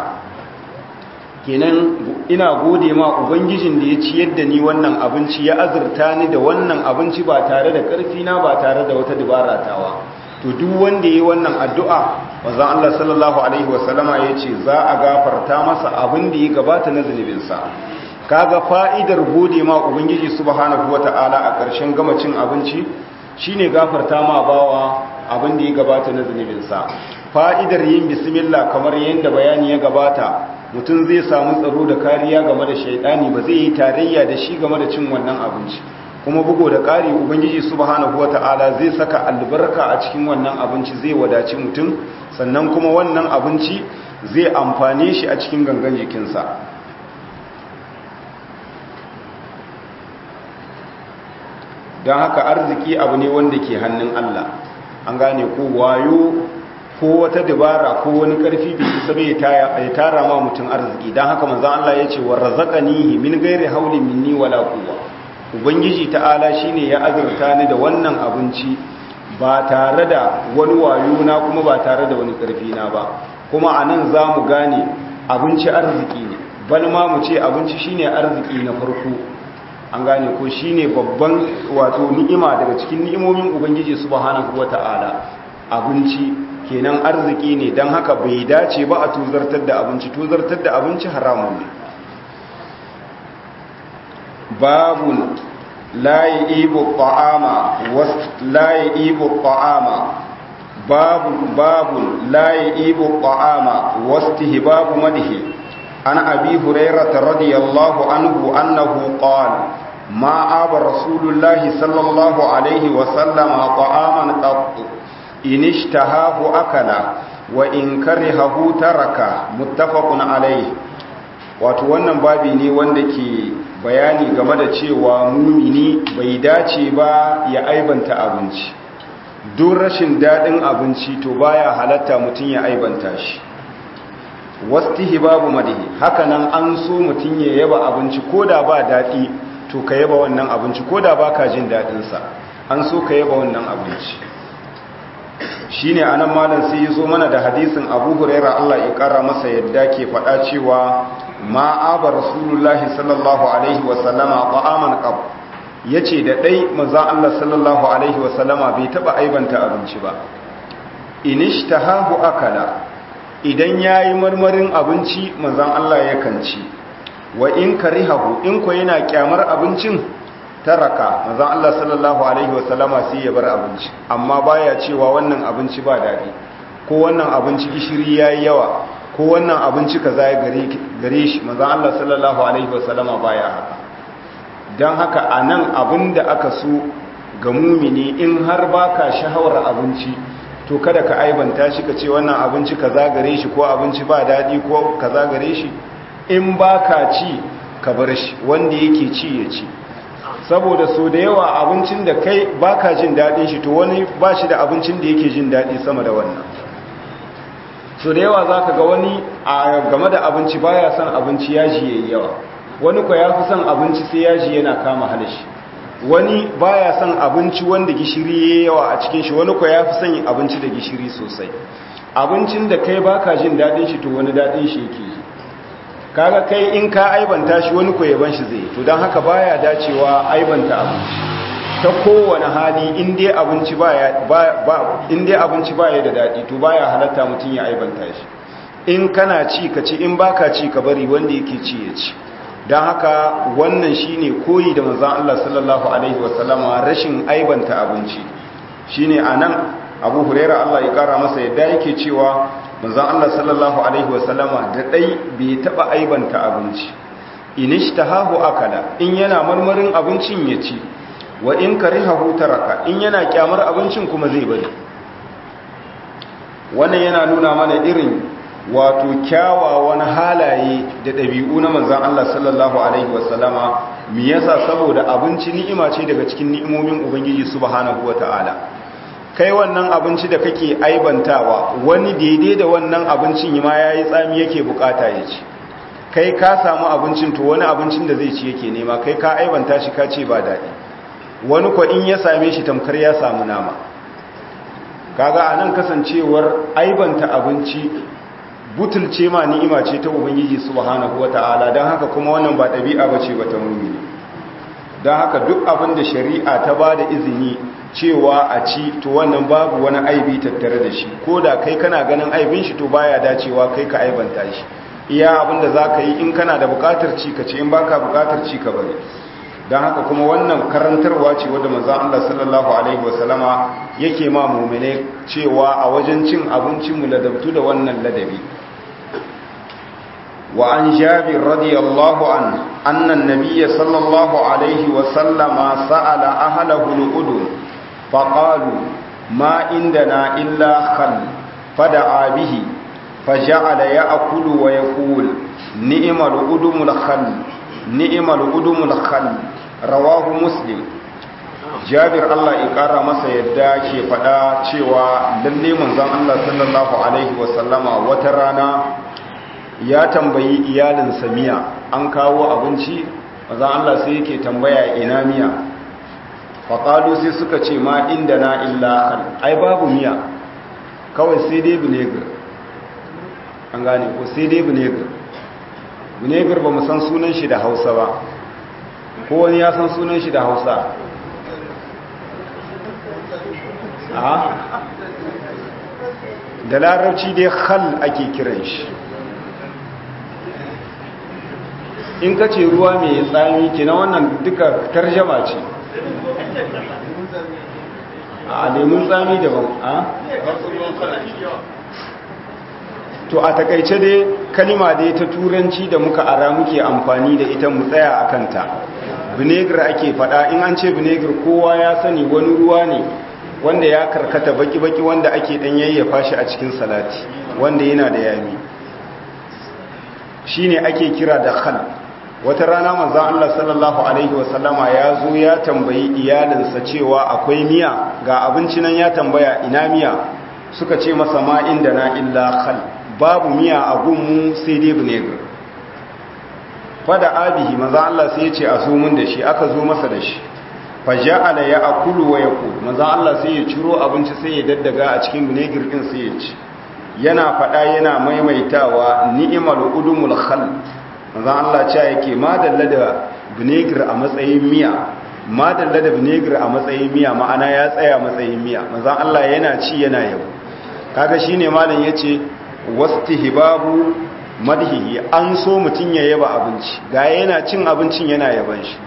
Speaker 1: kenan ina gode ma ubangijin da ya ciyar da ni wannan abinci ya azurta ni da wannan abinci ba tare da karfi na ba tare da wata dubara tawa to duk wanda yayi wannan addu'a manzon Allah sallallahu alaihi wasallama yace za a gafarta masa abin da ya gabata na zunubinsa kaga fa'idar gode ma ubangiji subhanahu wata'ala a ƙarshen gama cin abinci shine gafarta ma bawa abin da ya gabata na zunubinsa fa'idar yin bismillah kamar yadda bayani ya gabata mutum zai samu tsaro da kariya game da shaidani ba zai yi tarayya da shi game da cin wannan abinci kuma bugo da ƙari ubangiji subhanahu wata'ala zai saka albarka a cikin wannan abinci zai wadaci mutum sannan kuma wannan abinci zai amfane shi a cikin gangan jikinsa don haka arziki abu ne wanda ke hannun Allah an gane ko wayo ko wata dabara ko wani karfi bai isa bai ya tara ma mutum arziki don haka manzon Allah ya ce wa razaqanihi min ghairi haulin minni wala quwwa ubangiji ta'ala shine ya azurta ni da wannan abinci ba tare da wani wayo na kuma ba tare da wani karfi na ba kuma anan zamu gane abinci arziki ne bal ma mu ce abinci shine arziki na farko an gane ko shine babban wato ni'ima daga cikin ni'imomin ubangiji subhanahu wata'ala abinci kenan arziki ne don haka bai dace ba a tuzartar da abinci tuzartar da abinci haramun ne babun layi ibu ta'ama layi ibu ta'ama babun babun layi ibu ta'ama wastihibabu madhi an abi hurairata radiyallahu anhu annahu qala ما آب رسول الله صلى الله عليه وسلم طعاما قط إن اشتهاه أكل وإن كرهه ترك متفق عليه wato wannan babi ne wanda ke bayani game da cewa mumini bai dace ba ya aibanta abinci duk rashin daɗin abinci to baya halatta mutum ya aibanta shi wastihi babu madihi hakanan an so mutum ya yaba abinci ko da ba daɗi to ka yaba wannan abinci ko da ba ka jin daɗinsa an so ka yaba wannan abinci shi ne anan malam sai yi zo mana da hadisin abu huraira allah ya ƙara masa yadda ke faɗa cewa ma'aba rasulullahi sallallahu alaihi wasallama ta'aman ƙab ya ce da ɗai maza allah sallallahu alaihi wasallama bai taɓa aibanta abinci ba inishtahahu akala idan ya yi marmarin abinci mazan allah ya kanci wa in karihahu in ko yana kyamar abincin taraka manzon Allah sallallahu alaihi wasallama sai ya bar abinci amma baya cewa wannan abinci ba dadi ko wannan abinci gishiri yayi yawa ko wannan abinci kaza ya gare gare shi manzon Allah sallallahu alaihi wasallama baya haka dan haka anan abinda aka so ga mumini in har baka shahawar abinci to kada ka aibanta shi ka ce wannan abinci kaza gare shi ko abinci ba dadi ko kaza gare shi in ba ka ci ka bar shi wanda yake ci ya ci saboda so da yawa abincin da kai ba ka jin daɗin shi to wani ba shi da abincin da yake jin daɗi sama da wannan so da yawa za ka ga wani a game da abinci ba ya son abinci yaji ya yi yawa wani kwa ya fi son abinci sai yaji yana kama halashi wani ba ya son abinci wanda gishiri ya yi yawa a cikin shi wani kwa ya fi son abinci da gishiri sosai abincin da kai ba ka jin daɗin shi to wani daɗin shi yake yi kaga kai in ka aibanta shi wani yaban shi zai to don haka baya dacewa aibanta abinci ta kowane hali in dai abinci baya ba in dai abinci baya da dadi to baya halatta mutum ya aibanta shi in kana ci ka ci in baka ci ka bari wanda yake ci ya ci don haka wannan shine koyi da manzon Allah sallallahu alaihi wasallama rashin aibanta abinci shine anan Abu Huraira Allah ya kara masa yadda yake cewa manzon Allah sallallahu alaihi wasallama da dai bai taba aibanta abinci inishtahahu akala in yana marmarin abincin ya ci wa in karihahu taraka in yana kyamar abincin kuma zai bari wannan yana nuna mana irin wato kyawawan halaye da ɗabi'u na manzon Allah sallallahu alaihi wasallama me yasa saboda abinci ni'ima ce daga cikin ni'imomin ubangiji subhanahu wataala kai wannan abinci da kake aibantawa wani daidai da wannan abincin ma ya yi tsami yake bukata ya ci kai ka samu abincin to wani abincin da zai ci yake nema kai ka aibanta shi ka ce ba daɗi wani kwa in ya same shi tamkar ya samu nama kaga a nan kasancewar aibanta abinci butulce ma ni'ima ce ta ubangiji subhanahu wata'ala don haka kuma wannan ba ɗabi'a ba ce ba ta mumini don haka duk abin da shari'a ta ba da izini cewa a ci to wannan babu wani aibi tattare da shi ko da kai kana ganin aibin shi to baya dacewa kai ka aibanta shi iya abin da za ka yi in kana da bukatar ci ka ce in baka bukatar ci ka bari don haka kuma wannan karantarwa ce wadda maza Allah sallallahu alaihi wasallama yake ma mumine cewa a wajen cin abincin mu ladabtu da wannan ladabi وعن جابر رضي الله عنه أن النبي صلى الله عليه وسلم سأل أهله الأدن فقالوا ما عندنا إلا خل فدعا به فجعل يأكل ويقول نئم الأدم الخل نئم الأدم الخل رواه مسلم jabir Allah ya kara masa yadda ke faɗa cewa lalle manzon Allah sallallahu alaihi wasallama wata rana ya tambayi iyalinsa miya an kawo abinci manzon Allah sai yake tambaya ina miya faƙalu sai suka ce ma inda na illa hal ai babu miya kawai sai dai vinegar an gane ko sai dai vinegar vinegar ba mu san sunan shi da hausa ba ko wani ya san sunan shi da hausa a da larabci dai hal ake kiran shi in ka ce ruwa mai tsami kina wannan duka tarjama ce a lemun tsami daban a to a takaice dai kalima dai ta turanci da muka ara muke amfani da ita mu tsaya a kanta vinegar ake fada in an ce vinegar kowa ya sani wani ruwa ne wanda ya karkata baki-baki wanda ake dan yayyafa shi a cikin salati wanda yana da yami shine ake kira da khal wata rana manzan Allah sallallahu Alaihi wasallama ya zo ya tambayi iyalinsa cewa akwai miya ga abinci nan ya tambaya ina miya suka ce masa ma inda na illa khal babu miya a gunmu sai dai vinegar fada abihi manzan Allah sai ya ce a zo mun da shi aka zo masa da shi faja'ala ya akulu wa yaqul manzan Allah sai ya ciro abinci sai ya daddaga a cikin vinegar din sai ya ci yana fada yana maimaitawa ni'mal udumul khal manzan Allah cewa yake madalla da vinegar a matsayin miya madalla da vinegar a matsayin miya ma'ana ya tsaya matsayin miya manzan Allah yana ci yana yabo kaga shine malam yace wastihbabu madhihi an so mutun ya yaba abinci ga yana cin abincin yana yaban shi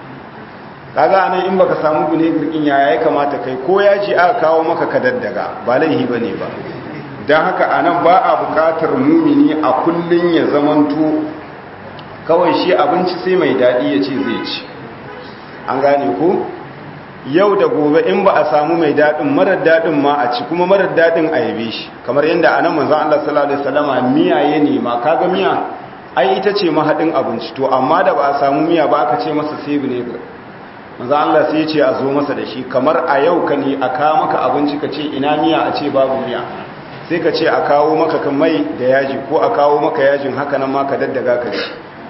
Speaker 1: kaga anan in baka samu vinegar din yaya ya kamata kai ko yaji aka kawo maka ka daddaga ba laihi bane ba dan haka anan ba a bukatar mumini a kullun ya zamanto kawai shi abinci sai mai daɗi ya ce zai ci an gane ko yau da gobe in ba a samu mai daɗin marar daɗin ma a ci kuma marar daɗin a yabe shi kamar yadda anan manzon Allah sallallahu alaihi wasallama miya ya nema kaga miya ai ita ce mahadin abinci to amma da ba a samu miya ba aka ce masa sai vinegar manzon Allah sai ya ce a zo masa da shi kamar a yau ka ne a kawo maka abinci ka ce ina miya a ce babu miya sai ka ce a kawo maka kan mai da yaji ko a kawo maka yajin haka nan ma ka daddaga ka ci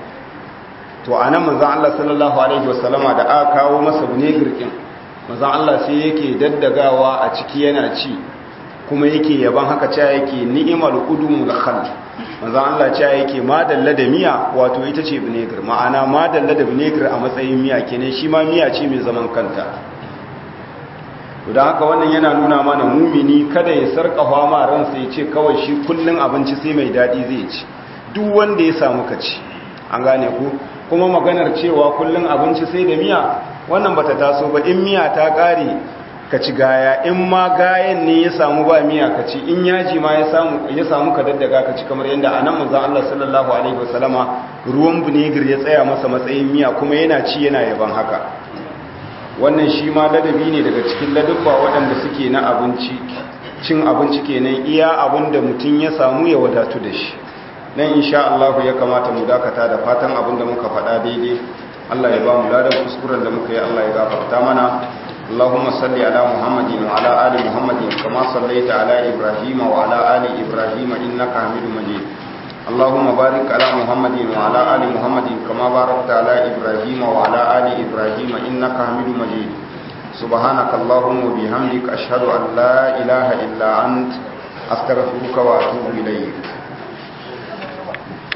Speaker 1: to a nan manzan Allah sallallahu Alaihi wasallama da aka kawo masa vinegar ɗin manzan Allah sai yake daddagawa a ciki yana ci kuma yake yaban haka cewa yake ni'imar udumul khal manzan Allah cewa yake madalla da miya wato ita ce vinegar ma'ana madalla da vinegar a matsayin miya kenan shi ma miya ce mai zaman kanta to da haka wannan yana nuna mana mumini kada ya sarkafa ma ransa ya ce kawai shi kullun abinci sai mai daɗi zai ci duk wanda ya samu ka ci an gane ku kuma maganar cewa kullum abinci sai da miya wannan bata taso ba in miya ta kare ka ci gaya in ma gayan ne ya samu ba miya ka ci in yaji ma ya samu ya samu ka daddaga ka ci kamar yadda anan manzon Allah sallallahu alaihi wasallama ruwan vinegar ya tsaya masa matsayin miya kuma yana ci yana yaban haka wannan shi ma ladabi ne daga cikin ladabba waɗanda suke na abinci cin abinci kenan iya abin da mutum ya samu ya wadatu da shi nan insha Allah ya kamata mu dakata da fatan abin da muka faɗa daidai Allah ya ba mu ladan kuskuren da muka yi Allah ya gafarta mana Allahumma salli ala Muhammadin wa ala ali Muhammadin kama sallaita ala Ibrahim wa ala ali Ibrahim innaka Hamidum Majid Allahumma barik ala Muhammadin wa ala ali Muhammadin kama barakta ala Ibrahim wa ala ali Ibrahim innaka Hamidum Majid سبحانك اللهم وبحمدك أشهد أن لا إله إلا أنت أستغفرك وأتوب إليك